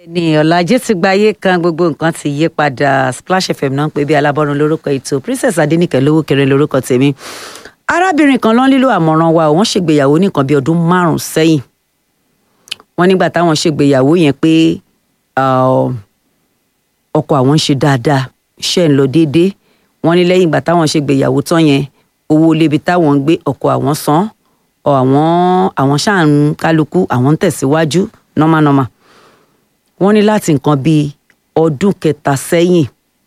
ní ọ̀làjì ti gba ayé kan gbogbo nǹkan ti yí padà Splash FM náà ń pè bí alábọ́run lórúkọ ètò Princess Adéníkẹ́ lówó kéré lórúkọ tèmi arábìnrin kan ló ń lílo àmọ̀ràn wa wọ́n ṣègbéyàwó ní nǹkan bí ọdún márùn-ún sẹ́yìn wọ́n nígbà táwọn ṣègbéyàwó yẹn pé ọkọ àwọn ń ṣe dáadáa iṣẹ́ ń lọ déédéé wọ́n ní lẹ́yìn ìgbà táwọn ṣègbéyàwó tán yẹn owó lébi táwọn ń gbé ọkọ àwọn san àwọn àwọn ṣáà ń kálukú àwọn ń tẹ̀síwájú nọ́mánọ́mà wọ́n ní láti nǹkan bíi ọdún kẹta sẹ́yìn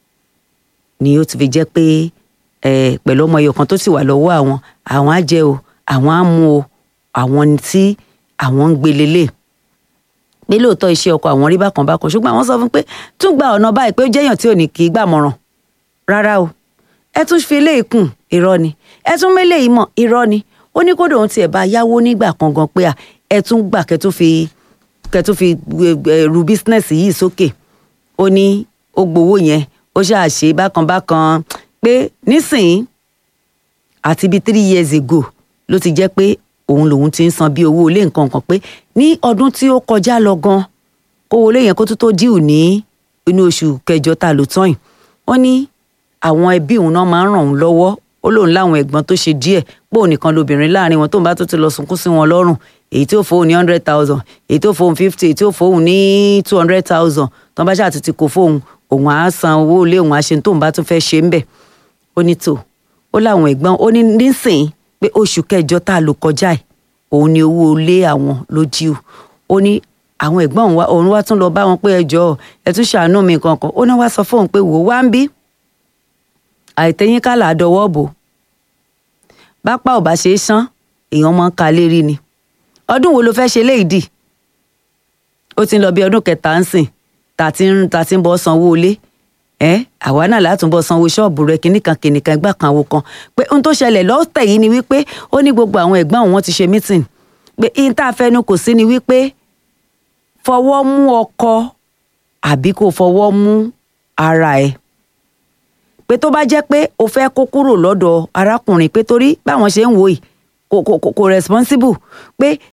ni ó ti fi jẹ́ pé pẹ̀lú ọmọ ẹyọ kan tó sì wà lọ́wọ́ àwọn àwọn á jẹ o àwọn á mu o àwọn tí àwọn ń gbé lélẹ̀ pé lóòótọ́ iṣẹ́ ọkọ àwọn rí bákan bákan ṣùgbọ́n àwọn sọ fún pé tún gba ọ̀nà báyìí pé ó jẹ́yàn tí ò ní kì í gbàmọ̀ràn rárá o ẹ tún fi eléyìí kùn irọ́ ni ẹ tún mélé yìí mọ̀ irọ́ ni ó ní kódà òun tiẹ̀ bá yáwó nígbà kan gan pé ẹ tún gbà kẹ́ tún fi kẹ́ tún fi ru bísínẹ́sì yìí sókè ó ní ó gbowó yẹn ó ṣáà ṣe bákan bákan pé nísìnyí àti bíi three years ago ló ti jẹ́ pé òun lòun ti ń san bí owó ilé nǹkan kan pé ní ọdún tí ó kọjá lọ gan kówó ilé yẹn kó tó tó díù ní inú oṣù kẹjọ tá a lò tán yìí wọ́n ní àwọn ẹbí òun náà máa ń ràn òun lọ́wọ́ ó lóun láwọn ẹ̀gbọ́n tó ṣe díẹ̀ pé òun nìkan lobìnrin láàrin wọn tóun bá tó ti lọ sunkún sí wọn lọ́rùn èyí tí ó fóun ní hundred thousand èyí tó fóun fifty èyí tí ó fóun ní two hundred thousand tó ń bá ṣáà ti kó fóun òun á san owó ilé òun á ṣe tóun bá tún fẹ́ ṣe ń bẹ̀ ó ní tò ó láwọn ẹ̀gbọ́n ó ní nísìnyí pé oṣù kẹjọ tá a lò kọjá ẹ̀ òun ni owó ilé àwọn ló jí o ó ní àwọn ẹ̀gbọ́n òun wá òun wá tún lọ bá wọn pé ẹ jọ̀ọ́ ẹ tún ṣàánú mi kankan ó ní wá sọ fóun pé wò ó wá ń bí àìtẹ́yìn kálà àdọwọ́ bò bápá ò bá ṣe é sán èèyàn máa ń ka lérí ni ọdún wo ló fẹ́ ṣe léyìí dì ó ti ń lọ bí ọdún kẹta ń sìn tá ti ń tá ti ń bọ́ sanwó ilé ẹ àwa náà látúbọ̀ sanwó ṣọ́ọ̀bù rẹ kìnnìkan kìnnìkan ẹgbà kan wo kan pé ohun tó ṣẹlẹ̀ lọ́tẹ̀ yìí ni wípé ó ní gbogbo àwọn ẹ̀gbọ́n òun ti ṣe mítìn pé ihun tá a fẹnu kò sí ni wípé fọwọ́ mú ọkọ àbí kò fọwọ́ mú ara ẹ̀ pé tó bá jẹ́ pé o fẹ́ kó kúrò lọ́dọ̀ arákùnrin pé torí báwọn ṣe ń wò yìí kò kò kò responsible pé